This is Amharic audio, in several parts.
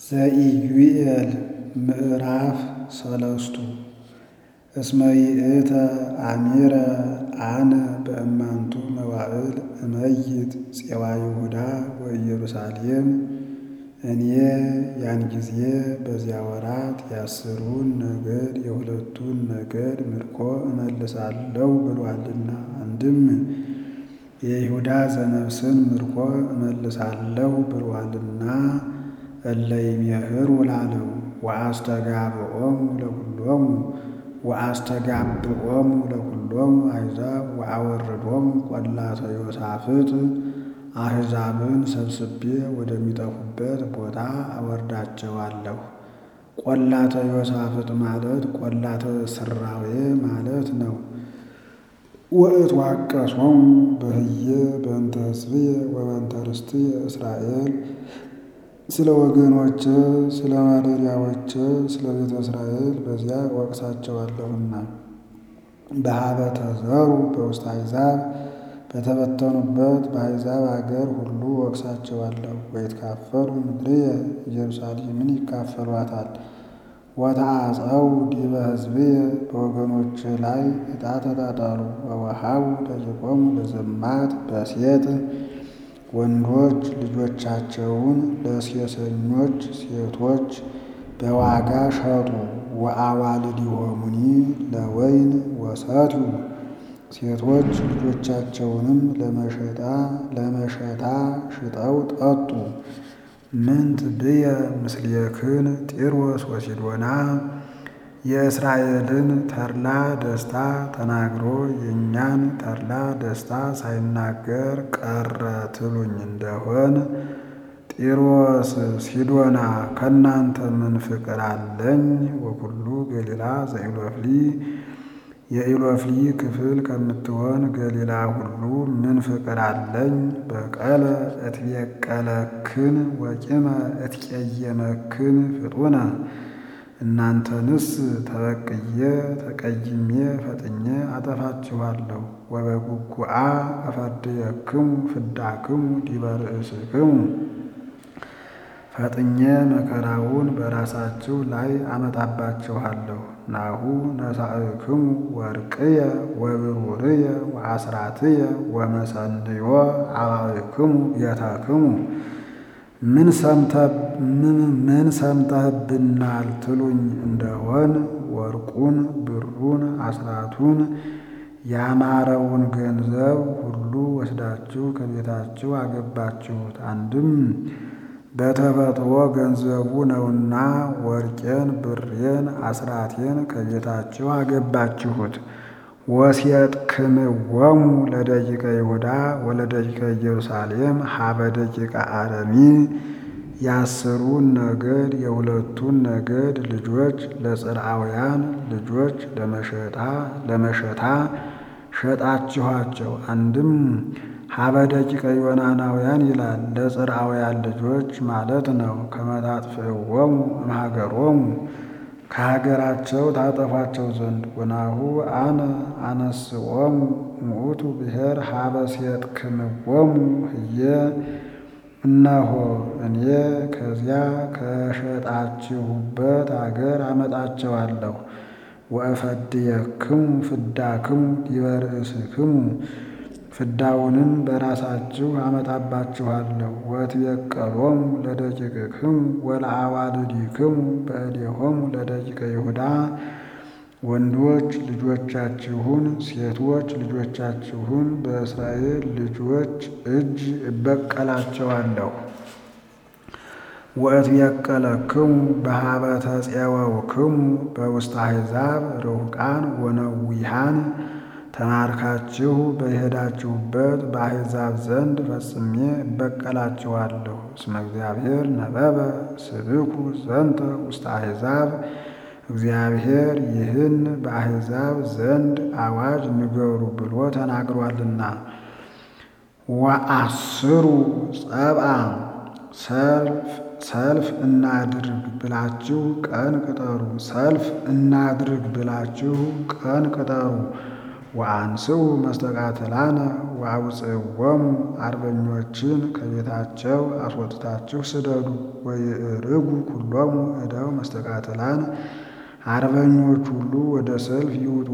ዘኢዩኤል ምዕራፍ ሰለስቱ እስመ ይእተ አሚረ አነ በእማንቱ መዋዕል እመይት ፄዋ ይሁዳ ወኢየሩሳሌም እኔ ያን ጊዜ በዚያ ወራት የአስሩን ነገድ የሁለቱን ነገድ ምርኮ እመልሳለሁ ብሏልና። አንድም የይሁዳ ዘነፍስን ምርኮ እመልሳለሁ ብሏልና እለ ይሜህሩ ላለው ወአስተጋብኦሙ ለኩሎሙ ወአስተጋብኦሙ ለኩሎሙ አሕዛብ ወአወርዶሙ ቈላተ ዮሳፍጥ አሕዛብን ሰብስቤ ወደሚጠፉበት ቦታ አወርዳቸዋለሁ። ቈላተ ዮሳፍጥ ማለት ቈላተ ስራዌ ማለት ነው። ወእትዋቀሶሙ በህየ በእንተ ሕዝብየ ወበእንተ ርስትየ እስራኤል ስለ ወገኖቼ ስለ ማደሪያዎቼ ስለ ቤተ እስራኤል በዚያ ወቅሳቸዋለሁና። በኀበ ተዘሩ በውስተ አሕዛብ በተበተኑበት በአሕዛብ አገር ሁሉ ወቅሳቸዋለሁ። ወይትካፈሉ ምድርየ ኢየሩሳሌምን ይካፈሏታል። ወተአጸው ዲበ ሕዝብየ በወገኖቼ ላይ ዕጣ ተጣጣሉ። ወወሃቡ ደቂቆሙ ለዘማት በሴት ወንዶች ልጆቻቸውን ለሴሰኞች ሴቶች በዋጋ ሸጡ። ወአዋልድሆሙኒ ለወይን ወሰትዩ ሴቶች ልጆቻቸውንም ለመሸጣ ለመሸታ ሽጠው ጠጡ። ምንት ብየ ምስሌክን ጢሮስ ወሲዶና የእስራኤልን ተድላ ደስታ ተናግሮ የእኛን ተድላ ደስታ ሳይናገር ቀረ ትሉኝ እንደሆን ጢሮስ ሲዶና ከእናንተ ምን ፍቅር አለኝ? ወኩሉ ገሊላ ዘኢሎፍሊ የኢሎፍሊ ክፍል ከምትሆን ገሊላ ሁሉ ምን ፍቅር አለኝ? በቀለ እትቤቀለክን ወቂመ እትቄየመክን ፍጡነ እናንተንስ ተበቅዬ ተቀይሜ ፈጥኜ አጠፋችኋለሁ። ወበጉጉአ እፈርድየክሙ ፍዳክሙ ዲበ ርእስክሙ ፈጥኜ መከራውን በራሳችሁ ላይ አመጣባችኋለሁ። ናሁ ነሣእክሙ ወርቅየ ወብሩርየ ወአስራትየ ወመሰንዮ አባብክሙ ቤተክሙ ምን ሰምተህብናል ትሉኝ እንደሆን ወርቁን ብሩን አስራቱን ያማረውን ገንዘብ ሁሉ ወስዳችሁ ከቤታችሁ አገባችሁት። አንድም በተፈጥሮ ገንዘቡ ነውና ወርቄን ብሬን አስራቴን ከቤታችሁ አገባችሁት። ወሴጥክምዎሙ ለደቂቀ ይሁዳ ወለደቂቀ ኢየሩሳሌም ሀበ ደቂቀ አረሚ የአስሩን ነገድ የሁለቱን ነገድ ልጆች ለጽርዓውያን ልጆች ለመሸጣ ለመሸታ ሸጣችኋቸው። አንድም ሀበ ደቂቀ ዮናናውያን ይላል ለጽርዓውያን ልጆች ማለት ነው። ከመታጥፍእዎሙ እምሀገሮሙ ከሀገራቸው ታጠፏቸው ዘንድ ወናሁ አነ አነስኦሙ እሙእቱ ብሔር ሀበ ሴጥክምዎሙ ህየ እነሆ እኔ ከዚያ ከሸጣችሁበት አገር አመጣቸዋለሁ። ወእፈድየክሙ ፍዳክሙ ዲበ ርእስክሙ ፍዳውንም በራሳችሁ አመጣባችኋለሁ። ወትቤቀሎሙ ለደቂቅክሙ ወለአዋልዲክሙ በእዴሆሙ ለደቂቀ ይሁዳ ወንዶች ልጆቻችሁን ሴቶች ልጆቻችሁን በእስራኤል ልጆች እጅ እበቀላቸዋለሁ። ወእትቤቀለክሙ በኀበ ተፄወውክሙ በውስተ አሕዛብ ርሑቃን ወነዊሃን ተማርካችሁ በሄዳችሁበት በአሕዛብ ዘንድ ፈጽሜ እበቀላችኋለሁ። እስመ እግዚአብሔር ነበበ ስብኩ ዘንተ ውስተ አሕዛብ እግዚአብሔር ይህን በአሕዛብ ዘንድ አዋጅ ንገሩ ብሎ ተናግሯልና። ወአስሩ ጸብአ ሰልፍ እናድርግ ብላችሁ ቀን ቅጠሩ። ሰልፍ እናድርግ ብላችሁ ቀን ቅጠሩ። ወአንስኡ መስተቃትላነ ወአውፅዎሙ አርበኞችን ከቤታቸው አስወጥታችሁ ስደዱ። ወይዕርጉ ኩሎሙ እደው መስተቃትላን አርበኞች ሁሉ ወደ ሰልፍ ይውጡ።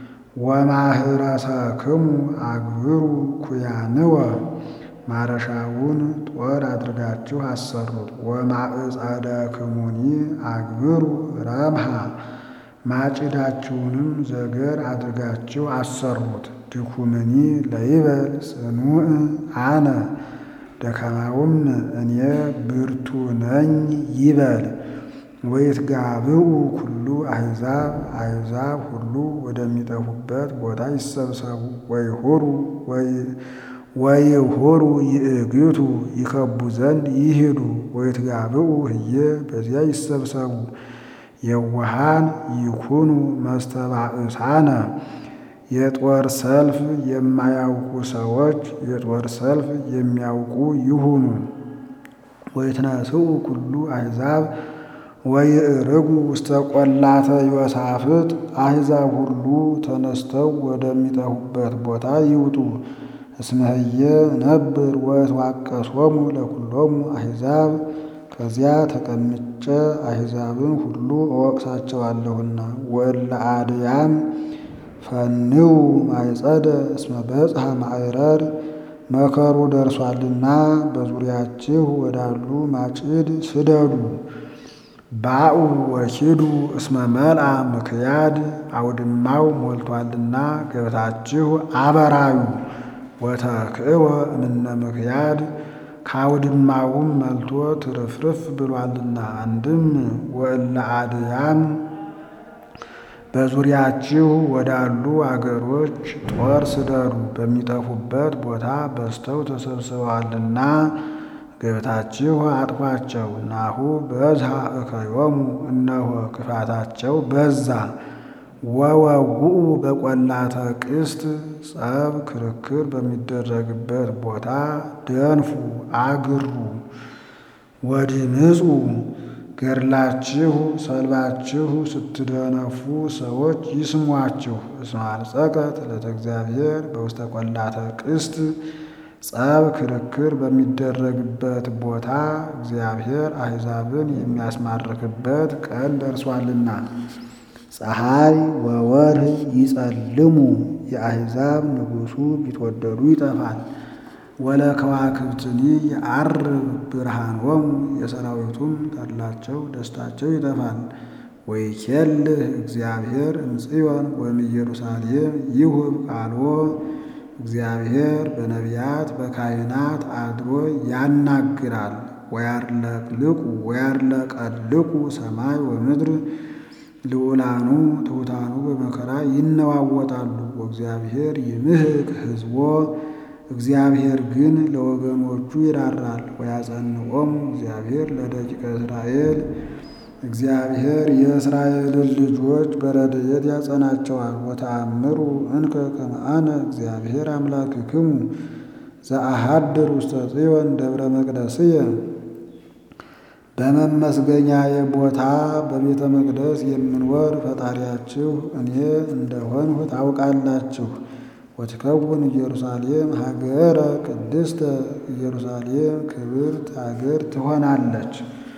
ወማህረሰክሙ አግብሩ ኩያንወ ማረሻውን ጦር አድርጋችሁ አሰሩት። ወማዕጸደክሙኒ አግብሩ ረምሃ ማጭዳችሁንም ዘገር አድርጋችሁ አሰሩት። ድኩምኒ ለይበል ጽኑዕ አነ ደካማውም እኔ ብርቱ ነኝ ይበል። ወይትጋብኡ ኩሉ አሕዛብ አሕዛብ ሁሉ ወደሚጠፉበት ቦታ ይሰብሰቡ። ወይሁሩ ወይሁሩ ይእግቱ ይከቡ ዘንድ ይሂዱ። ወይትጋብኡ ህየ በዚያ ይሰብሰቡ። የዋሃን ይኩኑ መስተባእሳነ የጦር ሰልፍ የማያውቁ ሰዎች የጦር ሰልፍ የሚያውቁ ይሁኑ። ወይትነስኡ ኩሉ አሕዛብ ወይዕርጉ ውስተ ቆላተ ዮሳፍጥ አሕዛብ ሁሉ ተነስተው ወደሚጠፉበት ቦታ ይውጡ። እስመ ህየ ነብር ወእትዋቀሶሙ ለኩሎሙ አሕዛብ ከዚያ ተቀምጬ አሕዛብን ሁሉ እወቅሳቸዋለሁና። ወእለ አድያም ፈንው ማይጸደ እስመ በጽሐ ማዕረር መከሩ ደርሷልና በዙሪያችሁ ወዳሉ ማጭድ ስደዱ። ባኡ ወኪዱ እስመ መልአ ምክያድ አውድማው ሞልቷልና ገብታችሁ አበራዩ። ወተክእወ እምነ ምክያድ ከአውድማውም መልቶ ትርፍርፍ ብሏልና። አንድም ወእለ አድያም በዙሪያችሁ ወዳሉ አገሮች ጦር ስደዱ፣ በሚጠፉበት ቦታ በዝተው ተሰብስበዋልና ገብታችሁ አጥፏቸው። ናሁ በዝሃ እከዮሙ እነሆ ክፋታቸው በዛ። ወወጉኡ በቈላተ ቅስት ጸብ ክርክር በሚደረግበት ቦታ ደንፉ አግሩ። ወድምፁ ገድላችሁ ሰልባችሁ ስትደነፉ ሰዎች ይስሟችሁ። እስመ አልጸቀት ዕለተ እግዚአብሔር በውስተ ቈላተ ቅስት ጸብ ክርክር በሚደረግበት ቦታ እግዚአብሔር አሕዛብን የሚያስማርክበት ቀን ደርሷልና። ፀሐይ ወወርህ ይጸልሙ የአሕዛብ ንጉሡ ቢትወደዱ ይጠፋል። ወለከዋክብትኒ የዐርብ ብርሃኖሙ የሰራዊቱም ተድላቸው ደስታቸው ይጠፋል። ወይኬልህ እግዚአብሔር እምጽዮን ወእምኢየሩሳሌም ይሁብ ቃልዎ እግዚአብሔር በነቢያት በካህናት አድሮ ያናግራል። ወያርለቅልቁ ወያርለቀልቁ ሰማይ ወምድር ልዑላኑ ትሑታኑ በመከራ ይነዋወጣሉ። ወእግዚአብሔር ይምህቅ ሕዝቦ እግዚአብሔር ግን ለወገኖቹ ይራራል። ወያጸንዖሙ እግዚአብሔር ለደቂቀ እስራኤል እግዚአብሔር የእስራኤልን ልጆች በረድኤት ያጸናቸዋል። ወተአምሩ እንከ ከመ አነ እግዚአብሔር አምላክክሙ ዘአሐድር ውስተ ጽዮን ደብረ መቅደስየ በመመስገኛዬ ቦታ በቤተ መቅደስ የምንወር ፈጣሪያችሁ እኔ እንደሆንሁ ታውቃላችሁ። ወትከውን ኢየሩሳሌም ሀገረ ቅድስተ ኢየሩሳሌም ክብርት ሀገር ትሆናለች።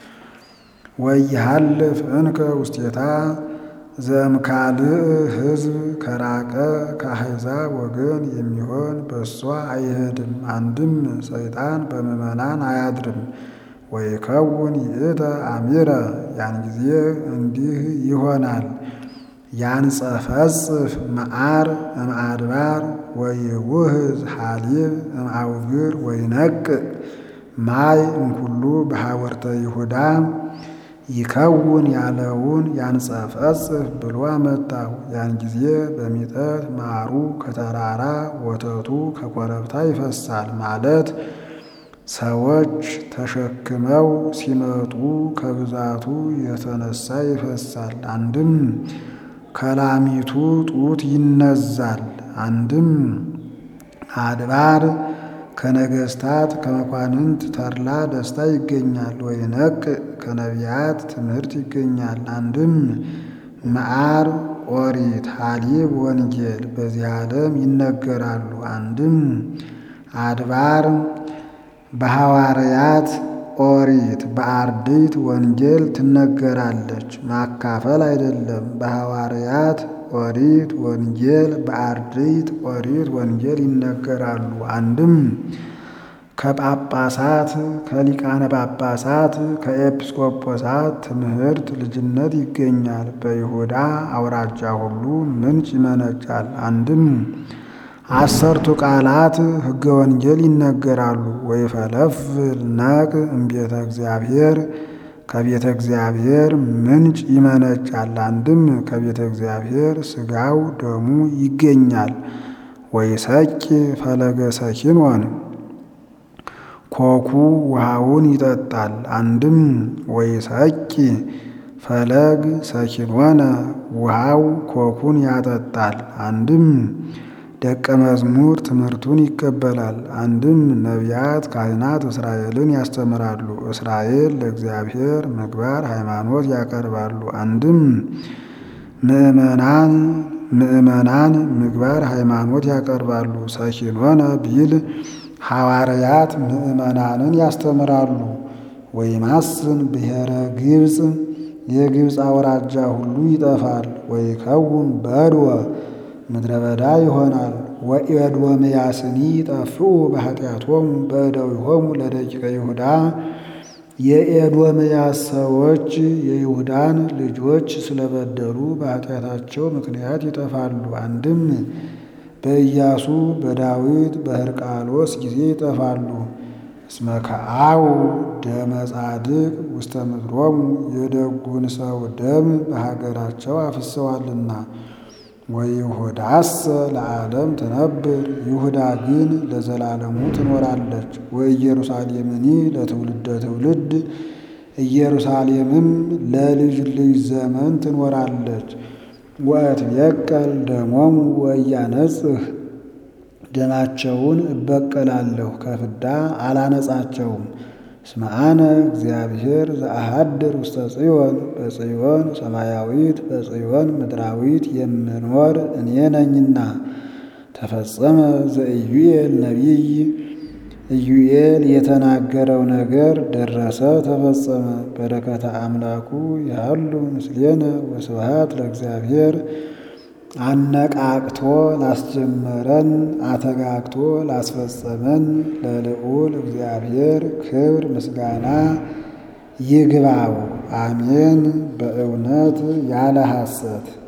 ወይሃልፍ እንከ ውስቴታ ዘእምካልእ ሕዝብ ከራቀ ከአሕዛብ ወገን የሚሆን በእሷ አይሄድም። አንድም ሰይጣን በምዕመናን አያድርም። ወይከውን ይእተ አሚረ ያን ጊዜ እንዲህ ይሆናል። ያንጸፈጽፍ መዓር እምአድባር ወይውህዝ ሐሊብ እምአውግር ወይነቅዕ ማይ እምኩሉ በሐወርተ ይሁዳ ይከውን ያለውን ያንጸፈጽፍ ብሎ አመጣው። ያን ጊዜ በሚጠት ማሩ ከተራራ ወተቱ ከኮረብታ ይፈሳል ማለት ሰዎች ተሸክመው ሲመጡ ከብዛቱ የተነሳ ይፈሳል። አንድም ከላሚቱ ጡት ይነዛል። አንድም አድባር ከነገስታት ከመኳንንት ተድላ ደስታ ይገኛል። ወይነቅዕ ከነቢያት ትምህርት ይገኛል። አንድም መዓር ኦሪት፣ ሐሊብ፣ ወንጌል በዚህ ዓለም ይነገራሉ። አንድም አድባር በሐዋርያት ኦሪት በአርድእት ወንጌል ትነገራለች። ማካፈል አይደለም። በሐዋርያት ኦሪት ወንጌል በአርድእት ኦሪት ወንጌል ይነገራሉ። አንድም ከጳጳሳት ከሊቃነ ጳጳሳት ከኤጲስቆጶሳት ትምህርት ልጅነት ይገኛል። በይሁዳ አውራጃ ሁሉ ምንጭ ይመነጫል። አንድም አሰርቱ ቃላት ሕገ ወንጌል ይነገራሉ። ወይፈለፍል ነቅ እምቤተ እግዚአብሔር ከቤተ እግዚአብሔር ምንጭ ይመነጫል። አንድም ከቤተ እግዚአብሔር ሥጋው ደሙ ይገኛል። ወይሰቂ ፈለገ ሰኪኖን ኮኩ ውሃውን ይጠጣል። አንድም ወይሰቂ ፈለግ ሰኪኖነ ውሃው ኮኩን ያጠጣል። አንድም ደቀ መዝሙር ትምህርቱን ይቀበላል። አንድም ነቢያት፣ ካህናት እስራኤልን ያስተምራሉ። እስራኤል ለእግዚአብሔር ምግባር ሃይማኖት ያቀርባሉ። አንድም ምእመናን ምእመናን ምግባር ሃይማኖት ያቀርባሉ። ሰኪኖነ ቢል ሐዋርያት ምእመናንን ያስተምራሉ። ወይማስን ብሔረ ግብፅ የግብፅ አውራጃ ሁሉ ይጠፋል። ወይከውን በድወ ምድረ በዳ ይሆናል። ወኤዶምያስኒ ይጠፍኡ በኃጢአቶሙ በእደዊሆሙ ለደቂቀ ይሁዳ የኤዶምያስ ሰዎች የይሁዳን ልጆች ስለበደሉ በኃጢአታቸው ምክንያት ይጠፋሉ። አንድም በኢያሱ በዳዊት በሕርቃሎስ ጊዜ ይጠፋሉ። እስመ ከአው ደመ ጻድቅ ውስተ ምድሮሙ የደጉን ሰው ደም በሀገራቸው አፍሰዋልና። ወይሁዳሰ ለዓለም ትነብር ይሁዳ ግን ለዘላለሙ ትኖራለች። ወኢየሩሳሌምኒ ለትውልደ ትውልድ ኢየሩሳሌምም ለልጅ ልጅ ዘመን ትኖራለች። ወእትቤቀል ደሞሙ ወኢያነጽህ ደማቸውን እበቀላለሁ ከፍዳ አላነጻቸውም። እስመ አነ እግዚአብሔር ዘአሐድር ውስተ ጽዮን በጽዮን ሰማያዊት በጽዮን ምድራዊት የምኖር እኔ ነኝና። ተፈጸመ ዘኢዩኤል ነቢይ ኢዩኤል የተናገረው ነገር ደረሰ ተፈጸመ። በረከተ አምላኩ ያሉ ምስሌነ ወስብሐት ለእግዚአብሔር አነቃቅቶ ላስጀመረን አተጋግቶ ላስፈጸመን ለልዑል እግዚአብሔር ክብር ምስጋና ይግባው። አሜን። በእውነት ያለ ሐሰት